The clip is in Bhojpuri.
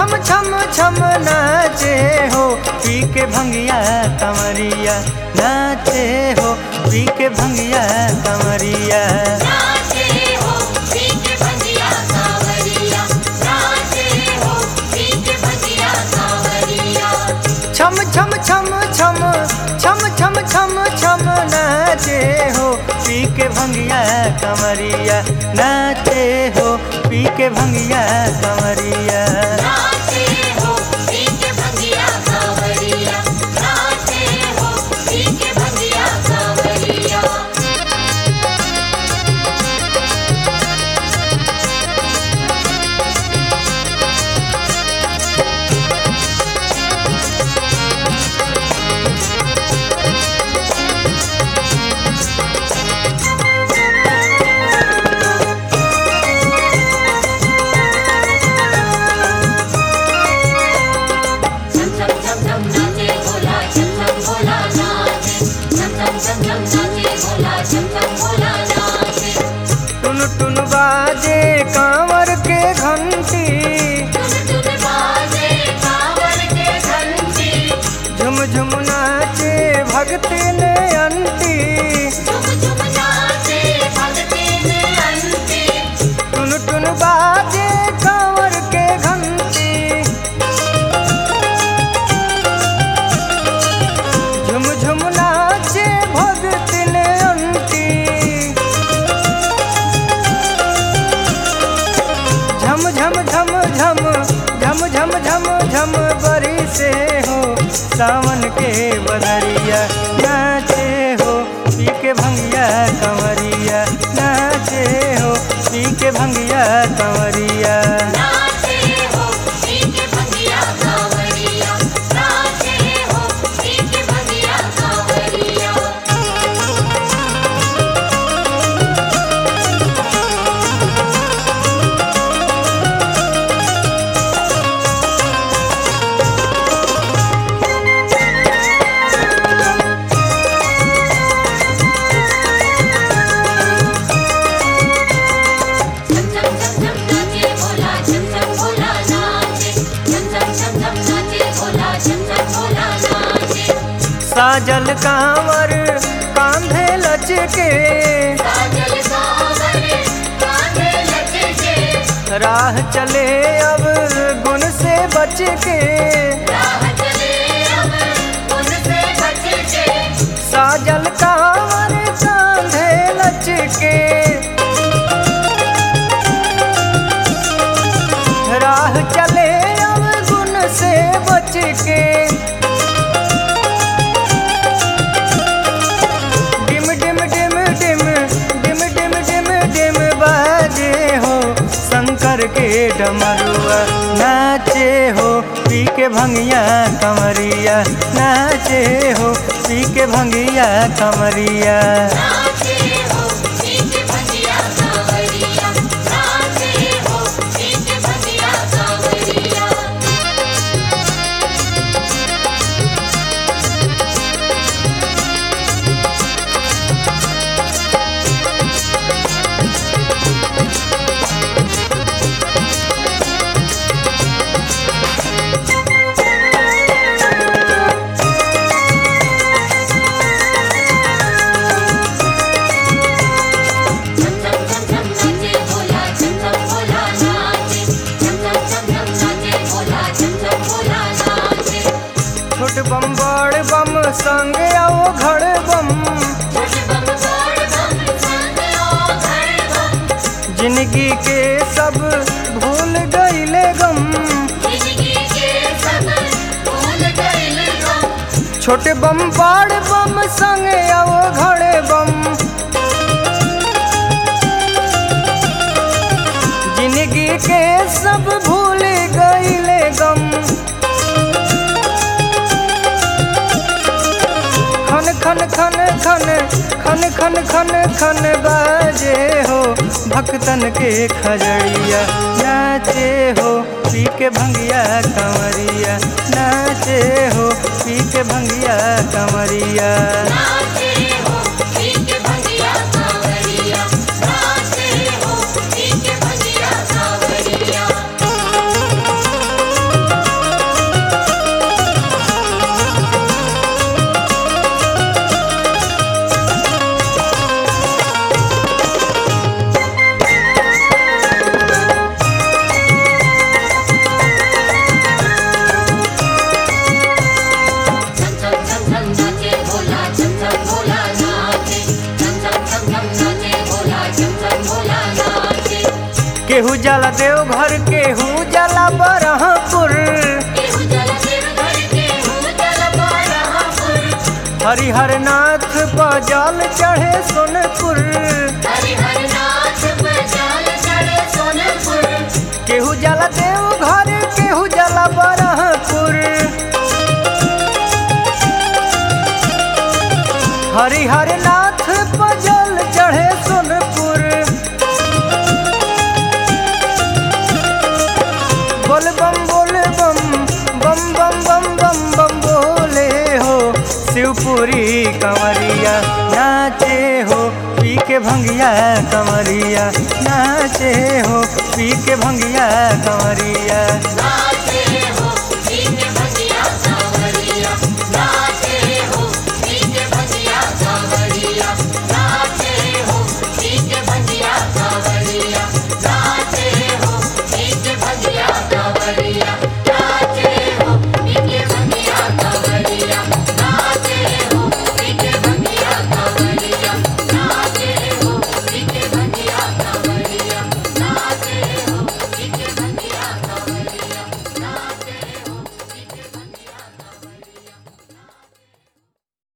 छम छम छम नाचे हो पी के भंगिया कमरिया नाचे हो पी के भंगिया कमरिया नाचे हो पीक भजिया सावरिया नाचे हो पीक भजिया सावरिया छम छम छम छम छम छम छम छम नाचे हो पी के भंगिया कमरिया नाचे हो पी के भंगिया कमरिया नाचे हो पीक भजिया सावरिया नाचे हो पीक भजिया सावरिया झम झम झम झम नाचे भोला झम झम भोला नाचे झम झम झम झम नाचे भोला झम झम भोला नाचे टुन टुन बाजे कांवर के घंटी टुन टुन बाजे कांवर के घंटी झुम झुम नाचे भक्ति ने अंती झुम झुम नाचे भक्ति ने अंती टुन टुन बाजे कांवर के घंटी झुम झुम नाचे भक्ति ने अंती झम झम झम झम झम झम झम झम बरी से हो सावन के बदरिया नाचे हो पी के भंगिया कंवरिया नाचे हो पी के भंगिया कंवरिया नाचे हो पीक भजिया सावरिया नाचे हो पीक भजिया सावरिया झम झम झम झम नाचे भोला झम झम भोला नाचे झम झम झम झम नाचे भोला झम झम भोला नाचे साजल कांवर कांधे लचके साजल सावर कांधे लचके राह चले अब गुण से बच के राह चले अब उनसे बच के साजल कांवर कांधे लचके राह चले अब गुण से बच के डिम डिम डिम डिम डिम डिम डिम डिम बाजे हो शंकर के डमरुआ नाचे हो पी के भंगिया कमरिया नाचे हो पी के भंगिया कमरिया नाचे हो पीक भजिया सावरिया नाचे हो पीक भजिया सावरिया झम झम झम झम नाचे भोला झम झम भोला नाचे झम झम झम झम नाचे भोला झम झम भोला नाचे छोट बम बड़ बम संग आओ घड़ बम छोट बम बड़ बम संग ओ घर बम जिंदगी के सब भूल गईले गम जिंदगी के सब भूल गइल गम छोटे बम बड़ बम संग आओ घड़े बम जिंदगी के सब भूल गईले गम खन खन खन खन खन खन खन खन बाजे हो भक्तन के खजड़िया नाचे हो पी के भंगिया कंवरिया नाचे हो पी के भंगिया कंवरिया नाचे हो पीक भजिया सावरिया नाचे हो पीक भजिया सावरिया केहू जला देव घर केहू जला बरहपुर केहू जल देव घर केहू जल बरहपुर हरिहर नाथ पर जल चढ़े सोनपुर हरिहर नाथ पर जल चढ़े सोनपुर केहू जला देव घर केहू जला बरहपुर हरिहर नाथ पर जल चढ़े सोनपुर बोल बम बोल बम बम बम बम बम बम बोले हो शिवपुरी कंवरिया नाचे हो पी के भंगिया कंवरिया नाचे हो पी के भंगिया कंवरिया नाचे